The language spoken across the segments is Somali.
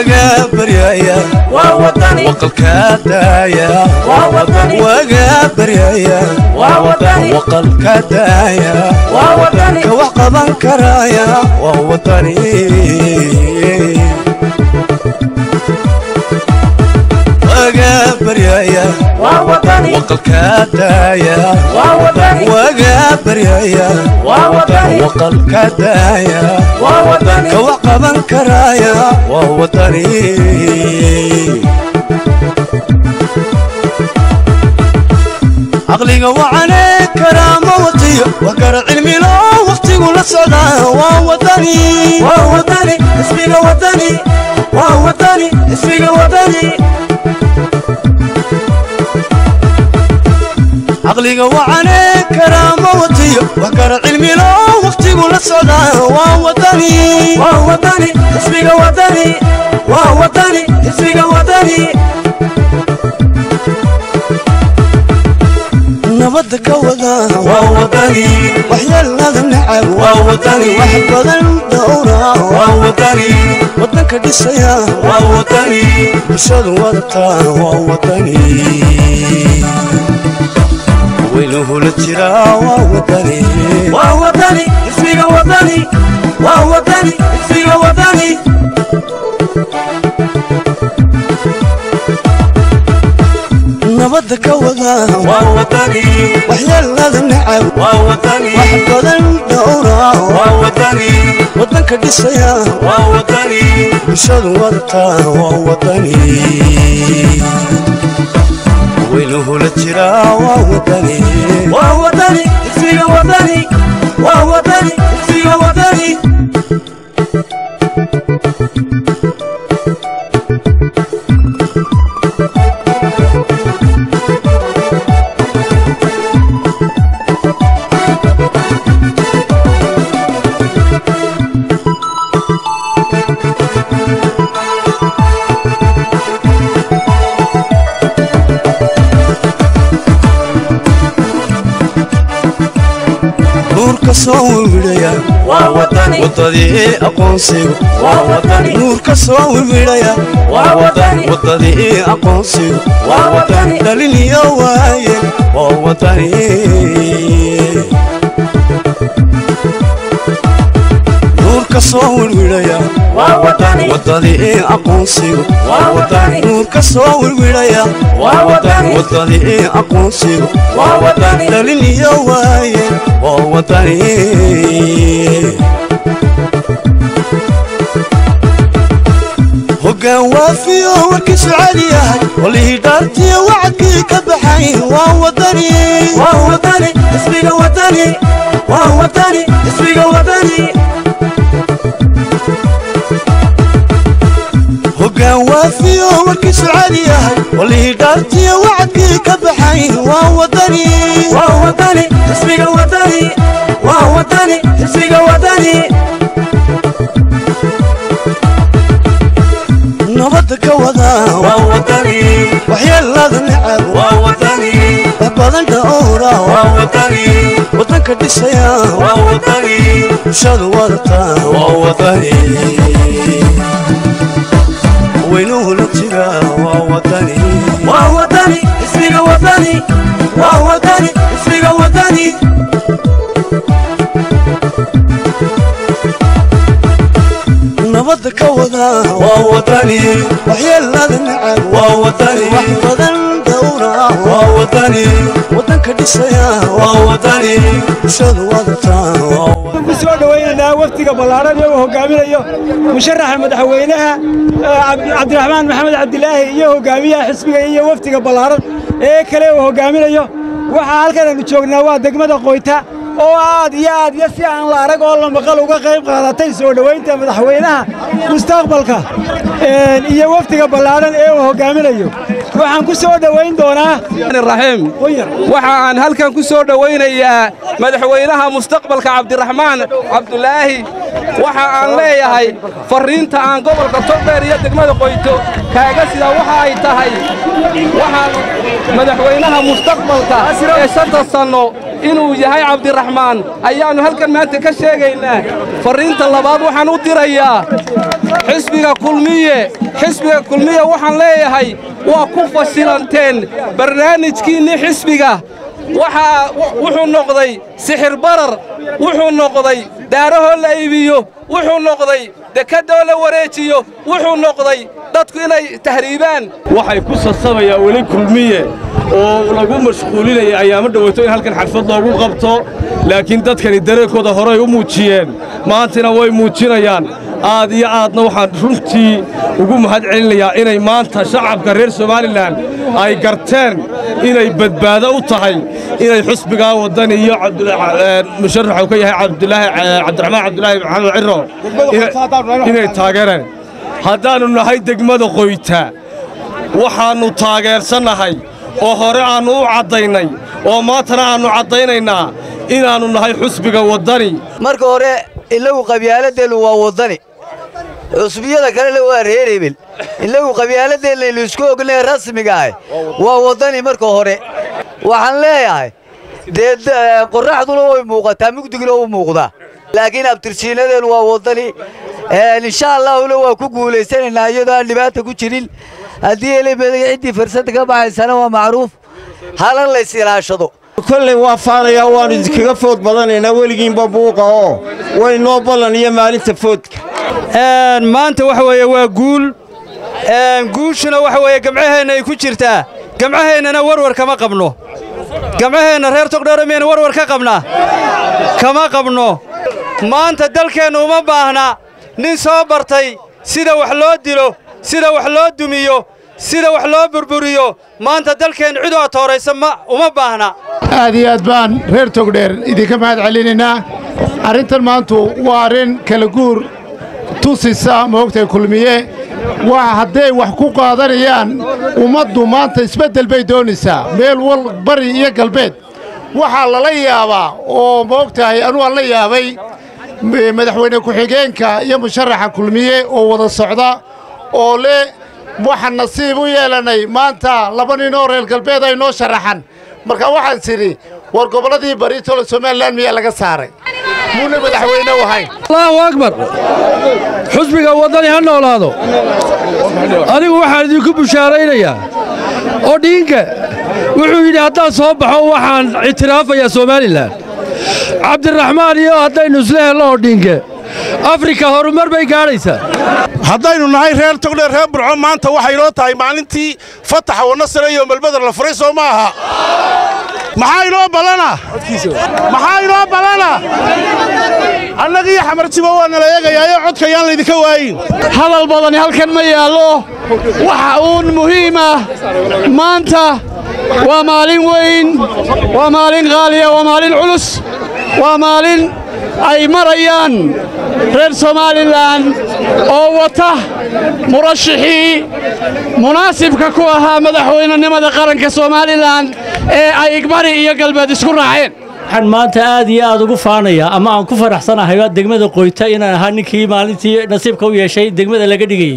waga baryaya waa wadani waqalka daaya waa wadani waga baryaya waa wadani waqalka daaya waa wadani ka wax qaban karaya waa wadani waga baryaya waa wadani waqalka daaya waa wadani waga baryaya waa wadani waqalka daaya waa wadani ka wax qaban karaya waa wadani caqliga wacane karaama watiyo waa kara cilmilo waqtigu la socdaa waa wadani waa wadani ismiga wadani waa wadani ismiga wadani caqliga wacane karaama watiyo waa kara cilmilo waqtigu la socdaa waa wadani waa wadani ismiga wadani waa wadani ismiga wadani nabadda ka wada waa wadani waxyeelada nacab waa wadani wax badan dhowra waa wadani wadanka dhisaya waa wadani bulshadu wadataa waa wadani weynuhu la jiraa waa wadani waa wadani ismiga wadani waa wadani ismiga wadani nabadda ka wada waa wadani waxyeelada nacab waa wadani wax badan dhowra waa wadani wadanka dhisaya waa wadani bulshadu wadataa waa wadani weynuhu la jiraa waa wadani waa wadani ismiga wadani waa wadani ismiga wadani nuurka soo wiwidhaya waa wadani wadadii aqoonsigu waa wadani nuurka soo wiwidhaya waa wadani wadadii aqoonsigu waa wadani dhalin iyo waaye waa wadani nuurka soo wiwidhaya waa wadani wadadii aqoonsigu waa wadani nuurka soo wiwidhaya waa wadani wadadii aqoonsigu waa wadani dhalin iyo waaye waa wadani hoggaan waafiyo warkiisu cali yahay walihii dhaartiyo wacadkii ka baxay waa wadani waa wadani ismiga wadani waa wadani ismiga wadani hoggaan waafiyo warkiisu cali yahay walihii dhaartiyo wacadkii ka baxay waa wadani waa wadani ismiga wadani waa wadani ismiga wadani nabadda ka wada waa wadani waxyeelada nacab waa wadani wax badan dhowra waa wadani wadanka dhisaya waa wadani bulshadu wadataa waa wadani weynuhu la jira waa wadani waa wadani ismiga wadani waa wadani ismiga wadani nabadda ka wada waa wadani waxyeelada nacab waa wadani wax badan dhowra waa wadani wadanka dhisaya waa wadani bulshadu wadataa waa ku soo dhowaynaynaa wafdiga ballaaran ee uu hogaaminayo musharaxa madaxweynaha eh, Cabdi- cabdiraxmaan maxamed cabdilaahi iyo hogaamiyaha xisbiga iyo wafdiga ballaaran ee kale uu hogaaminayo waxaa halkan aynu joognaa waa degmada qoyta oo aad iyo aad iyo si aan la arag oo la maqal uga qayb qaadatay soo dhowaynta madaxweynaha mustaqbalka eh, iyo wafdiga ballaaran ee uu hogaaminayo waxaan ku soo dhowayn doonaa raxiim qoyar waxa aan halkan ku soo dhowaynayaa madaxweynaha mustaqbalka cabdiraxmaan cabdulaahi waxa aan leeyahay farriinta aan gobolka togdheer iyo degmada qoyto kaaga sida waxa ay tahay waxaan madaxweynaha mustaqbalka ee shanta sanno inuu yahay cabdiraxmaan ayaannu halkan maanta ka sheegaynaa farriinta labaad waxaan u dirayaa xisbiga kulmiye xisbiga kulmiye waxaan leeyahay waa ku fashilanteen barnaamijkiinnii xisbiga waxaa wuxuu noqday sixir barar wuxuu noqday daarahoo la iibiyo wuxuu noqday dekadoo la wareejiyo wuxuu noqday dadku inay tahriibaan waxay ku sasabayaan weli kulmiye oo lagu mashquulinaya ayaamo dhoweyto in halkan xalfad loogu qabto laakiin dadkani dareenkooda horey u muujiyeen maantina way muujinayaan aad iyo aadna waxaan runtii ugu mahad celinayaa inay maanta shacabka reer somalilan ay garteen inay badbaado u tahay inay xusbigaa waddani iyo musharaxu ka yahay cabdiraxmaan cabdulaahi maxamed ciro inay taageereen haddaannu nahay degmada qoyta waxaannu taageersannahay oo hore aannu u caddaynay oo maantana aannu caddaynaynaa inaannu nahay xusbiga waddani marka hore inagu qabyaaladeennu waa waddani xusbiyada kalena waa reer hebel inagu qabyaaladeenna isku ognay rasmiga ah waa waddani marka hore waxaan leeyahay dee qorraxduna way muuqataa mugdiguna u muuqdaa laakiin abtirsiinadeennu waa waddani insha allaahuna waa ku guulaysanaynaa iyadoo aan dhibaata ku jirin haddii elemedaga ciddii farsada ka baxaysana waa macruuf halan lays ilaashado kolley waa faanayaa waannu idinkaga food badanaynaa weligiinba buuqa oo way noo ballan iyo maalinta foodka maanta waxa weeye waa guul guushuna waxa weeye gamcaheenna ay ku jirtaa gamcaheennana warwar kama qabno gamcaheenna reer togdheero miyayna warwar ka qabnaa kama qabno maanta dalkeennu uma baahna nin soo bartay sida wax loo dilo sida wax loo dumiyo sida wax loo burburiyo maanta dalkeen cid oo tooraysa ma uma baahna aad iyo aad baan reer togdheer idinka mahad celinaynaa arrintan maantu waa arrin kala guur tusisa moogtay kulmiye waa hadday wax ku qaadanayaan ummaddu maanta isbeddel bay doonaysaa meel wal bari iyo galbeed waxaa lala yaabaa oo moogtahay anuu aan la yaabay madaxweyne ku-xigeenka iyo musharaxa kulmiye oo wada socda oo leh waxaan nasiib u yeelannay maanta laba nin oo reer galbeed ay noo sharaxan marka waxaan tidhi war gobolladii baritole somalilan miyaa laga saaray muuna madaxweyne u ahayn allahu akbar xusbiga waddani ha noolaado anigu waxaan idinku bushaaraynayaa oo dhiinka wuxuu yidhi haddaan soo baxo waxaan ictiraafayaa somalilan cabdiraxmaan iyo haddaynu isla helno oo dhiinke afrika horumar bay gaadhaysaa haddaynu nahay reer togdheer reer burco maanta waxay noo tahay maalintii fataxa wanasare iyo melbeder la furay soo ma aha maxaa inoo ballana maxaa inoo ballana annagii xamarjibo waa nala eegayaayo codka yaan laydinka waayin hadal badani halkan ma yaallo waxa uun muhiim ah maanta waa maalin weyn waa maalin qaaliya waa maalin culus waa maalin ay marayaan reer somalilan oo wata murashixii munaasibka ku ahaa madaxweynenimada qaranka somalilan ee ay igbari iyo galbeed isku raaceen waxaan maanta aad iyo aad ugu faanayaa ama aan ku faraxsanahay degmada qoyta inaan ahaa ninkii maalintii nasiibka u yeeshay degmada laga dhigayey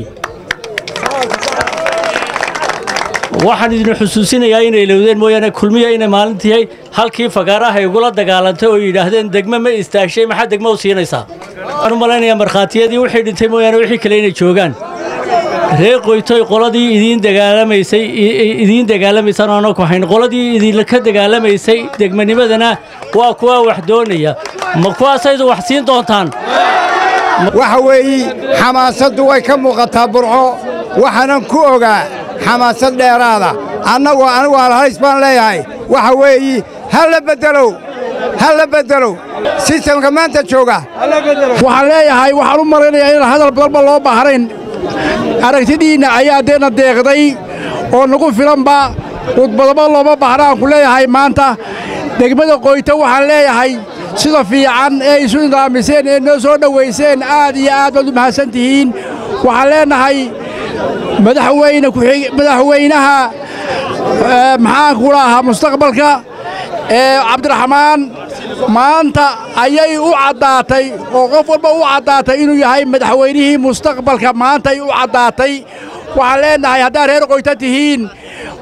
waxaan idin xusuusinayaa inay lowdeen mooyaane kulmiya inay maalintii halkii fagaaraha igula dagaalantay oo yidhaahdeen degme ma istaagshay maxaa degmo u siinaysaa waxaan u malaynayaa markhaatiyadii wixii dhintay mooyaane wixii kale inay joogaan reer qoytoy qoladii idiin dagaalamaysay idiin dagaalamaysaan aanoo ku hayn qoladii idinka dagaalamaysay degmanimadana waa kuwa wax doonaya ma kuwaasaydu wax siin doontaan waxa weeye xamaasaddu way ka muuqataa burco waxaanan ku ogaa xamaasad dheeraada annagu anigu alhays baan leeyahay waxa weeye ha la beddelow ha la beddelow sistamka maanta jooga waxaan leeyahay waxaan u malaynayaa inaan hadal badanba loo baahnayn aragtidiinna ayaa deena deeqday oo nagu filanba khudbadaba looma baahna aan ku leeyahay maanta degmada qoyta waxaan leeyahay sida fiican ee isu nidaamiseen ee noo soo dhowayseen aad iyo aad baad u mahadsan tihiin waxaan leenahay madaxweyne madaxweynaha maxaanku lahaa mustaqbalka ee cabdiraxmaan maanta ayay u caddaatay oo qof walba u caddaatay inuu yahay madaxweynihii mustaqbalka maantay u caddaatay waxaan leenahay haddaad reer qoyta tihiin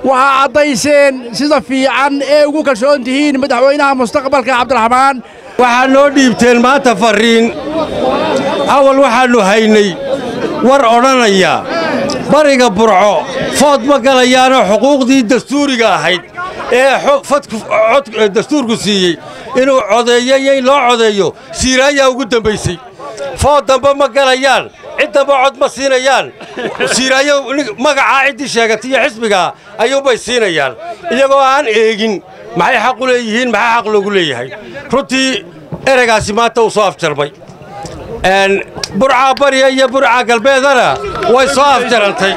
waxaa caddayseen sida fiican ee ugu kalsoon tihiin madaxweynaha mustaqbalka cabdiraxmaan waxaa noo dhiibteen maanta farriin awal waxaannu haynay war odhanaya bariga burco food ma galayaanoo xuquuqdii dastuuriga ahayd ee cod dastuurku siiyey inuu codeeyo iyo in loo codeeyo siiraayaa ugu dambaysay food dambe ma galayaan cid damba cod ma siinayaan siiraayo magacaa ciddii sheegatay iyo xisbigaa ayuunbay siinayaan iyagoo aan eegin maxay xaq u leeyihiin maxaa xaq loogu leeyahay runtii ereygaasi maanta uu soo afjarmay burcaa bariya iyo burcaa galbeedana way soo afjarantay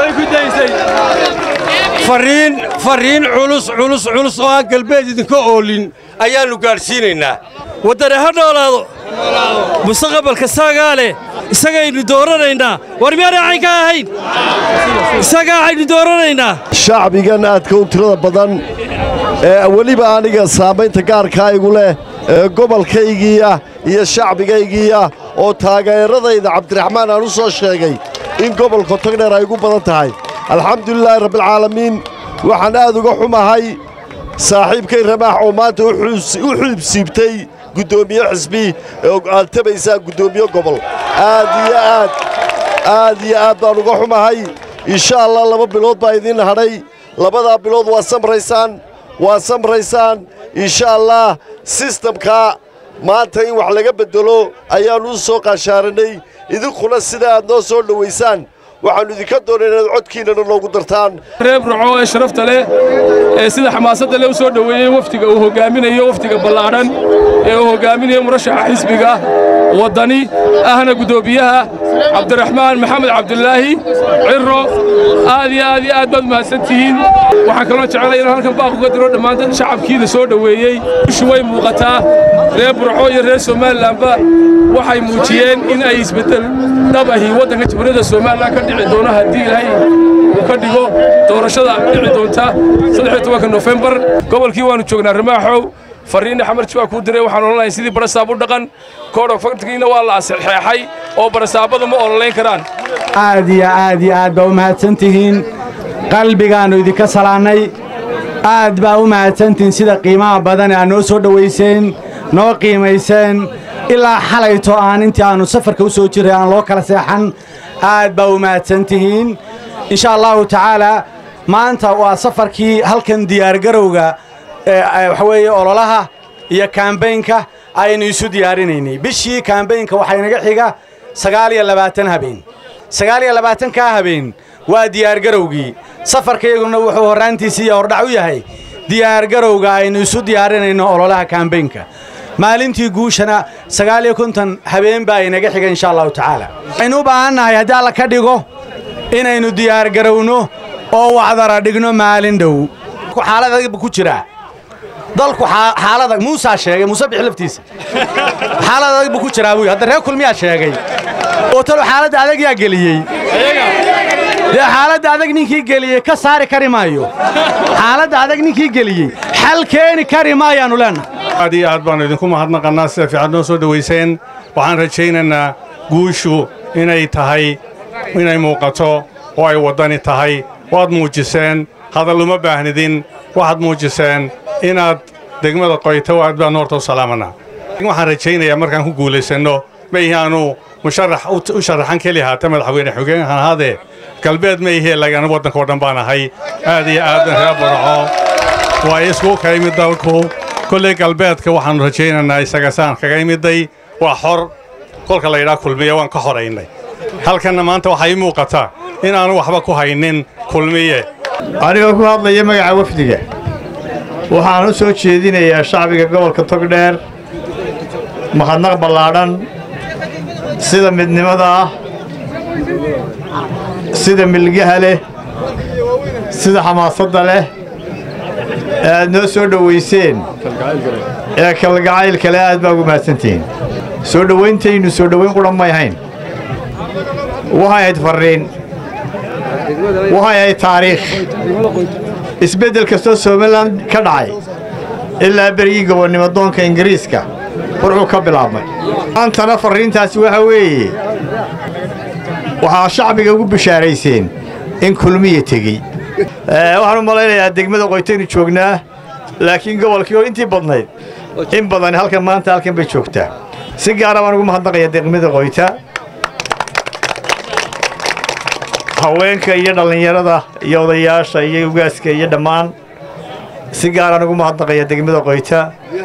farriin farriin culus culus culus oo aan galbeed idinka oolin ayaannu gaadhsiinaynaa waddani ha noolaado mustaqbalka saagaa leh isagaynu dooranaynaa war miyaanay caynka ahayn isagaa aynu dooranaynaa shacbigan aadka u tirada badan ee weliba aniga saamaynta gaarkaa igu leh ee gobolkaygiiya iyo shacbigaygiiya oo taageeradayda cabdiraxmaan aan u soo sheegay in gobolka togdheer ay ugu badan tahay alxamdulilaahi rabbialcaalamiin waxaan aad uga xumahay saaxiibkay ramaax oo maanta u xiibsiibtay guddoomiye xisbi ee aad tabaysaa guddoomiye gobol aad iyo aad aad iyo aad baan uga xumahay insha allah laba bilood baa idiin hadhay labadaa bilood waa samraysaan waa samraysaan insha allah sistamkaa maanta in wax laga beddelo ayaannu u soo qaashaaranay idinkuna sida aad noo soo dhowaysaan waxaannu idinka doonay inaad codkiinnana noogu dartaan reer burco ee sharafta leh ee sida xamaasadda leh u soo dhoweeyey wafdiga uu hoggaaminayo wafdiga ballaadhan ee uu hoggaaminayo murashaxa xisbiga waddani ahna guddoomiyaha cabdiraxmaan maxamed cabdulaahi cirro aad iyo aad iyo aad baad mahadsan tihiin waxaan kaloo jecelay inaan halkan baaq uga diro dhammaan dad shacabkiida soo dhoweeyey ishu way muuqataa reer burco iyo reer somalilanba waxay muujiyeen in ay isbeddel dhab ahi waddanka jamhuuriyadda somalilan ka dhici doono haddii ilaahay uu ka dhigo doorashada dhici doonta saddex tobanka nofembar gobolkii waannu joognaa ramaaxow farriinna xamarji waa kuu diray waxaan odhanahay sidii barasaab u dhaqan koodhog faktigiina waa la asexeexay oo barasaabadu ma ololayn karaan aad iyo aad iyo aad baa u mahadsan tihiin qalbigaannu idinka salaannay aad baa u mahadsantihiin sida qiimaha badan ee aad noo soo dhowayseen noo qiimayseen ilaa xalayto aan intii aannu safarka u soo jirray aan loo kala seexan aad baa u mahadsan tihiin insha allahu tacaalaa maanta waa safarkii halkan diyaargarowga waxa weeye ololaha iyo kaambaynka aynu isu diyaarinaynay bishii kaambaynka waxaa inaga xiga sagaal iyo labaatan habeen sagaal iyo labaatankaa habeen waa diyaargarowgii safarkayguna wuxuu horraantiisii hordhac u yahay diyaargarowga aynu isu diyaarinayno ololaha kaambaynka maalintii guushana sagaal iyo konton habeen baa inaga xiga insha allahu tacaala waxaynu u baahannahay haddii alla ka dhigo inaynu diyaargarowno oo wacdara dhigno maalin dhow xaaladagba ku jiraa dalku xaalada muusaa sheegay muuse bixi laftiisa xaalad adag buu ku jiraa buy hadda reer kulmiyaa sheegay oo talo xaaladda adag yaa geliyey dee xaaladda adag ninkii geliyey ka saari kari maayo xaaladda adag ninkii geliyey xal keeni kari maayaannu leennahay aad iyo aad baannu idinku mahadnaqannaa sida fiican noo soo dhowayseen waxaan rajaynaynaa guushu inay tahay inay muuqato oo ay waddani tahay waad muujiseen hadal uma baahnidin waxaad muujiseen inaad degmada qoyto aad baan horta u salaamanaa waxaan rajaynayaa markaan ku guulaysanno ma ihi aanu musharax u sharaxan keli haata madaxweyne xogeenhan ahaadee galbeed ma ihee lagana waddankao dhan baan ahay aad iyo aad reer burco waa iskugu ka imid dalku kolley galbeedka waxaannu rajaynaynaa isaga saan kaga imiday waa xor kolka laydhaa kulmiye waan ka horaynay halkanna maanta waxaa ii muuqataa inaanu waxba ku haynin kulmiye anigoo ku hadlaya magaca wafdiga waxaan u soo jeedinayaa shacbiga gobolka togdheer mahadnaq ballaadhan sida midnimada ah sida milgaha leh sida xamaasadda leh ee aad noo soo dhowayseen ee kalgacaylka leh aad baa ugu mahadsantihiin soo dhowayntaynu soo dhowayn qudhan may ahayn waxay ahayd farriin waxay ahayd taariikh isbeddel kastoo somalilan ka dhacay ilaa berigii gobonnimo doonka ingiriiska wuxuu ka bilaabmay maantana farriintaasi waxa weeye waxaa shacbiga ugu bishaarayseen in kulmiya tegey waxaan u malaynayaa degmada qoytaynu joognaa laakiin gobolkii oo intii badnayd in badan halkan maanta halkan bay joogtaa si gaara baan ugu mahadnaqayaa degmada qoyta haweenka iyo dhallinyarada iyo odayaasha iyo ugaaska iyo dhammaan si gaaraan ugu mahadnaqayaa degmada qoyta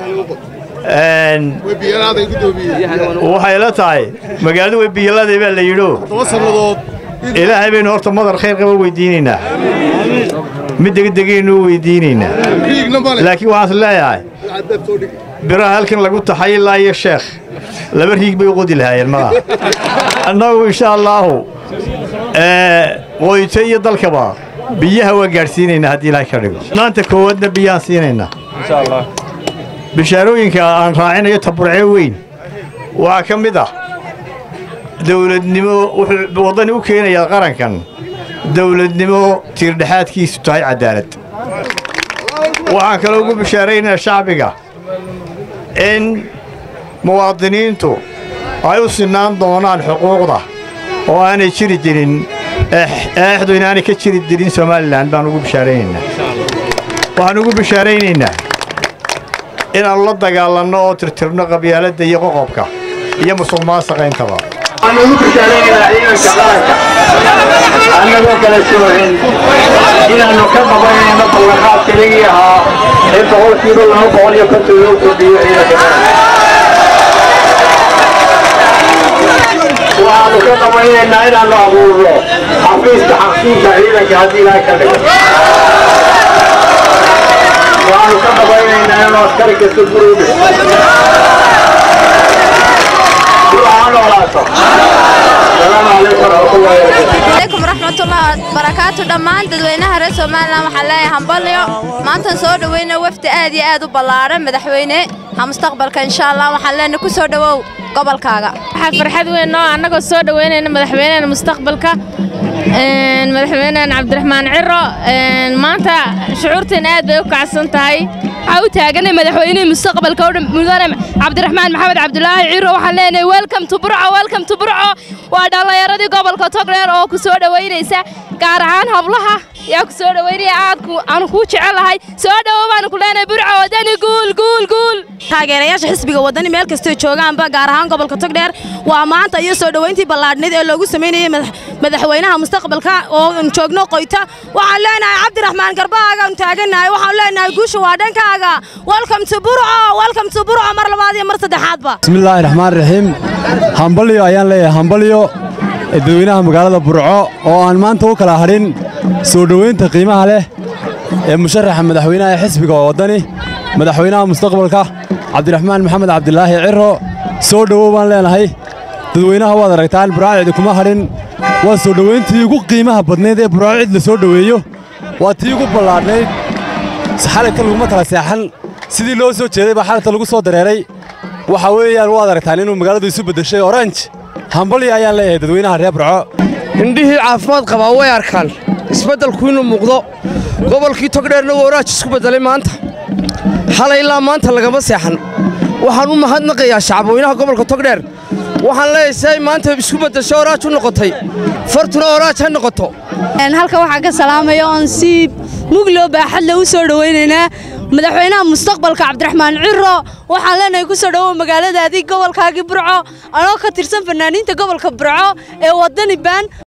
waxay la tahay magaaladu way biyaladay baa la yidho ilaahay baynu horta madar khayr qaba weydiinaynaa mid degdegaynu weydiinaynaa laakiin waxaan is leeyahay biraha halkan lagu taxay ilaa iyo sheekh laba riig bay u qodi lahaayeen malaha annagu insha allaahu qoyto iyo dalkaba biyaha waa gaadhsiinaynaa haddii ilaahay ka dhigo maanta koowaadna biyaan siinaynaa bishaarooyinka aan raacinayo taburcee weyn waxaa ka mid ah dawladnimo wuxuu waddani u keenayaa qarankan dawladnimo tiirdhexaadkiisu tahay caddaalad waxaan kaloo ugu bishaaraynayaa shacbiga in muwaadiniintu ay u sinnaan doonaan xuquuqda oo aanay jiri jirin eexdu inaanay ka jiri jirin somalilan baan ugu bishaaraynaynaa waxaan ugu bishaaraynaynaa inaannu la dagaalanno oo tirtirno qabyaaladda iyo qoqobka iyo musuq maasaqa intaba waxaan ugu bishaaraynaynaa ciidanka qaranka annagoo kala soohin inaannu ka qabanayno ballanqaad keligii ahaa in boqolkiiba laba boqol iyo konton loo kordhiyo ciidanka qaranka waxaannu ka qabaynaynaa inaannu abuurno xafiiska xaqsiinka ciidanka haddii ilaahay ka dhigo waxaannu ka qabaynaynaa inaannu askari kasta gurigu عليكم ورحمة الله وبركاته دمان dadweynaha reer Soomaaliland waxaan leeyahay hambalyo maanta soo dhaweeyna wafdi aad iyo aad u ballaaran madaxweyne ha mustaqbalka insha Allah waxaan leenahay ku soo dhawow gobolkaaga waxaa farxad weyn oo annagoo soo dhaweynayna madaxweynaha mustaqbalka madaxweynahan cabdiraxmaan ciro maanta shucuurteen aad bay u kacsan tahay waxaa u taaganay madaxweynihii mustaqbalka oo dhan mudane cabdiraxmaan maxamed cabdulaahi ciro waxaan leenahay welcome to burco welcome to burco waa dhallinyaradii gobolka togdheer oo ku soo dhoweynaysa gaar ahaan hablaha yaa ku soo dhoweynaya aad aanu kuu jecelahay soo dhowo baanu ku leenahay burco wadani guul guul guul taageerayaasha xisbiga wadani meel kastoo joogaanba gaar ahaan gobolka togdheer waa maanta iyo soo dhoweyntii ballaadhnayd ee loogu samaynayay madaxweynaha mustaqbalka oo joogno qoyta waxaan leenahay cabdiraxmaan garbaaga aan taagannahay waxaan leenahay guusha waa dhankaaga welcome to burco welcome to burco mar labaad iyo mar saddexaadba bismillaahi raxmaan raxiim hambalyo ayaan leeyahay hambalyo dadweynaha magaalada burco oo aan maanta u kala hadhin soo dhoweynta qiimaha leh ee musharaxa madaxweynaha ee xisbiga waddani madaxweynaha mustaqbalka cabdiraxmaan maxamed cabdilaahi ciro soo dhowow baan leenahay dadweynaha waad aragtaan burco cidi kuma hadhin waa soo dhoweyntii ugu qiimaha badnayd ee burco cid la soo dhoweeyo waa tii ugu ballaadhnayd xalayta laguma kala seexan sidii loo soo jeeday baa xalayta lagu soo dareeray waxa weeyaan waad aragtaan inuu magaaladu isu beddeshay orange hambalya ayaan leeyahay dadweynaha reer burco indhihii caafimaad qabaa way arkaan isbeddelku inuu muuqdo gobolkii togdheerna waa oraaj isku beddelay maanta xalay ilaa maanta lagama seexan waxaan u mahadnaqayaa shacabweynaha gobolka togdheer waxaan leeyahay si ay maanta isku beddesho oraaj u noqotay fartuna oraaj ha noqoto halka waxaan ka salaamaya oon si mugloo baaxadle u soo dhowaynaynaa madaxweynaha mustaqbalka cabdiraxmaan ciro waxaan leenahay ku soo dhowow magaaladaadii gobolkaagii burco anoo ka tirsan fanaaniinta gobolka burco ee waddani baan